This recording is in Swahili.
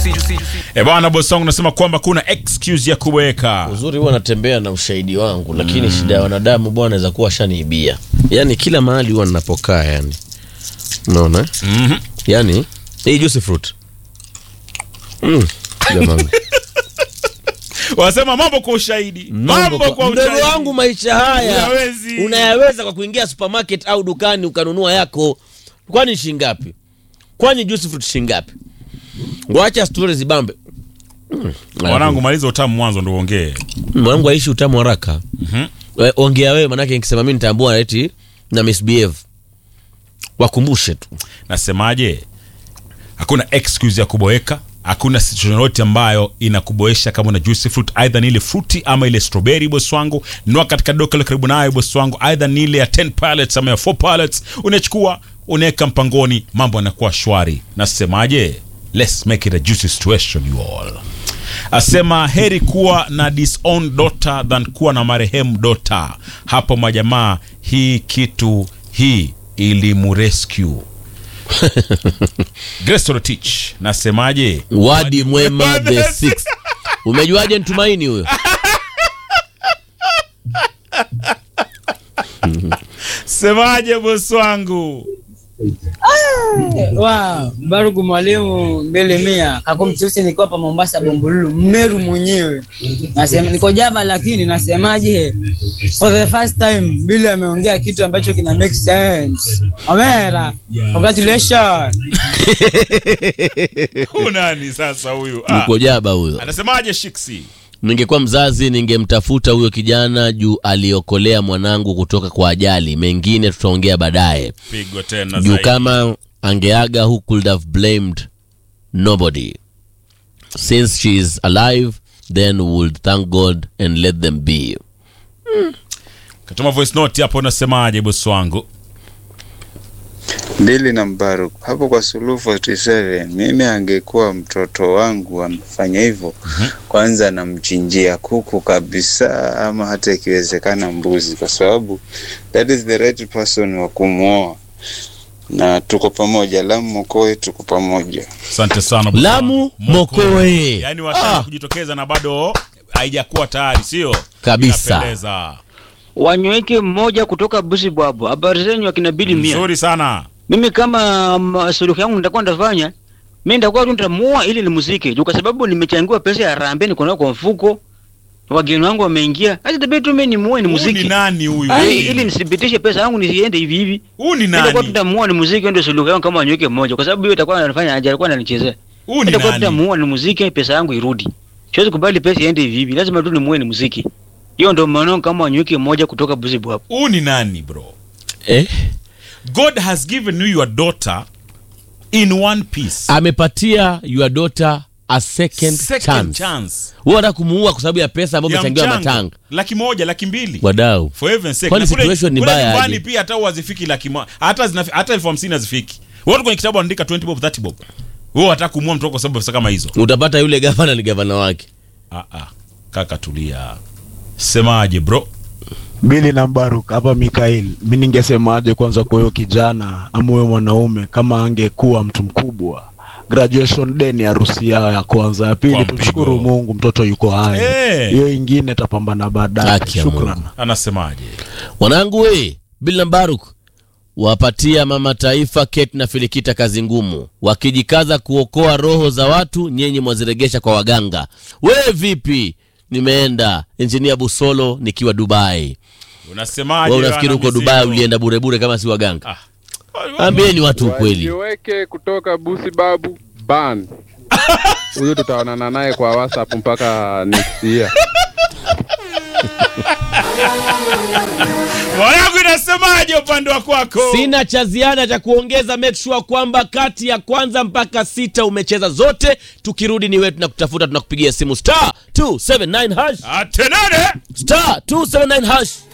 E bwana, bosi wangu nasema kwamba kuna excuse ya kuweka Uzuri huwa natembea na ushahidi wangu, lakini shida ya wanadamu bwana inaweza kuwa shaniibia. Yaani kila mahali huwa ninapokaa yani. Unaona? Mhm. Yaani hii juice fruit. Mm. Jamani. wanasema mambo kwa ushahidi, mambo kwa Mdogo ushahidi. wangu maisha haya Unawezi. unayaweza kwa kuingia supermarket au dukani ukanunua yako. Kwani shilingi ngapi? Kwani juice fruit shilingi ngapi? Wacha stori zibambe. Mm. Mwanangu, maliza utamu mwanzo ndo uongee. mwanangu aishi utamu haraka We- ongea wewe manake nikisema mi nitaambua eti na misbehave wakumbushe tu Nasemaje? Hakuna excuse ya kuboeka, hakuna situation yoyote ambayo inakuboesha kama una juice fruit, aidha ni ile fruity ama ile strawberry. Bosi wangu, nua katika duka la karibu nayo bosi wangu, aidha ni ile ya 10 pallets ama ya 4 pallets, unachukua unaweka mpangoni, mambo yanakuwa shwari. Nasemaje? Let's make it a juicy situation you all. Asema heri kuwa na disowned daughter than kuwa na marehemu daughter. Hapo majamaa, hii kitu hii ilimurescue Grace Torotich, nasemaje? wadi mwema the six umejuaje ntumaini huyo Semaje bosi wangu? Wow, Barugu mwalimu mbele mia kakumchusi niko hapa Mombasa Bombululu Mmeru mwenyewe. Nasema niko Java lakini nasemaje? For the first time Billy ameongea kitu ambacho kina make sense. Omera. Congratulations. Huyu nani sasa huyu? Ah, uko jaba huyo anasemaje Shiksi? ningekuwa mzazi ningemtafuta huyo kijana juu aliokolea mwanangu kutoka kwa ajali mengine tutaongea baadaye Pigo tena juu zaidi. kama angeaga who could have blamed nobody since she is alive then we would thank god and let them be Katuma voice note hapo, unasemaje bosi wangu? Bili na Mbaruk hapo kwa Suluhu 47, mimi angekuwa mtoto wangu amefanya hivyo, kwanza namchinjia kuku kabisa, ama hata ikiwezekana mbuzi, kwa sababu that is the right person wa kumwoa, na tuko pamoja. Lamu Mokoe, tuko pamoja. Asante sana bosi Lamu wangu. Mokoe. Yaani washaanza Ah. kujitokeza na bado haijakuwa tayari, sio? Kabisa. Inapendeza. wanyweke mmoja kutoka Busibwabo. Habari zenyu akina Bili Mia. Nzuri sana. Mimi kama um, suluhu yangu nitakuwa nitafanya mimi nitakuwa tu nitamua ili ni muziki juu, kwa sababu nimechangiwa pesa ya rambe niko nayo kwa mfuko, wageni wangu wameingia, acha tabia tu mimi nimuue ni Huyu ni muziki nani huyu? ili, ili nithibitishe pesa yangu nisiende hivi hivi. Huyu ni Mimi nitakuwa nani? tutamua ni muziki, ndio suluhu yangu kama wanyweke mmoja, kwa sababu hiyo itakuwa anafanya aje, alikuwa ananichezea. Huyu ni Nitakuwa nani? tutamua ni muziki, pesa yangu irudi. Siwezi kubali pesa iende hivi hivi, lazima tu nimuue ni muziki. Hiyo ndio maana kama wanyweke mmoja kutoka Busibwabo. Huyu ni nani bro? eh? God has given you your daughter in one piece. amepatia your daughter a second, Second chance, chance. Wewe unataka kumuua kwa sababu ya pesa ambayo Ya umechangiwa mchango. matanga Laki moja, laki mbili. wadau For heaven's sake. Kwani Na kule- situation ni kule mbaya nyumbani aje? pia hata huwa hazifiki laki moja. Hata zinafi- hata elfu hamsini hazifiki. Watu kwenye kitabu wanaandika 20 bob, 30 bob. Wewe wataka kumua mtu wako kwa sababu ya pesa kama hizo. utapata yule gavana ni gavana wake Ah ah. Kaka tulia. Semaje bro? Bili na Mbaruk hapa Mikael, mi ningesemaje kwanza kwa huyo kijana ama huyo mwanaume kama angekuwa mtu mkubwa graduation day ni harusi yao ya kwanza, ya Kwa pili mpigo. tumshukuru Mungu mtoto yuko hai, Eh. hiyo ingine tapambana baadaye. Haki ya Shukran. Mungu. Anasemaje? wanangu we bila Baruk wapatia mama taifa Kate na Filikita kazi ngumu, wakijikaza kuokoa roho za watu, nyenye mwaziregesha kwa waganga. We vipi? Nimeenda injinia Busolo nikiwa Dubai. Unasemaje? We unafikiri wana huko mizigo? Dubai ulienda burebure kama si waganga? Ah. Ambieni watu ukweli. Wajiweke kutoka Busi Babu ban huyu tutaonana naye kwa WhatsApp mpaka next year. Mwanangu inasemaje upande wa kwako? Sina cha ziada cha kuongeza. Make sure kwamba kati ya kwanza mpaka sita umecheza zote. Tukirudi ni wewe tunakutafuta, tunakupigia simu star 279 hash Atenene. star 279 hash.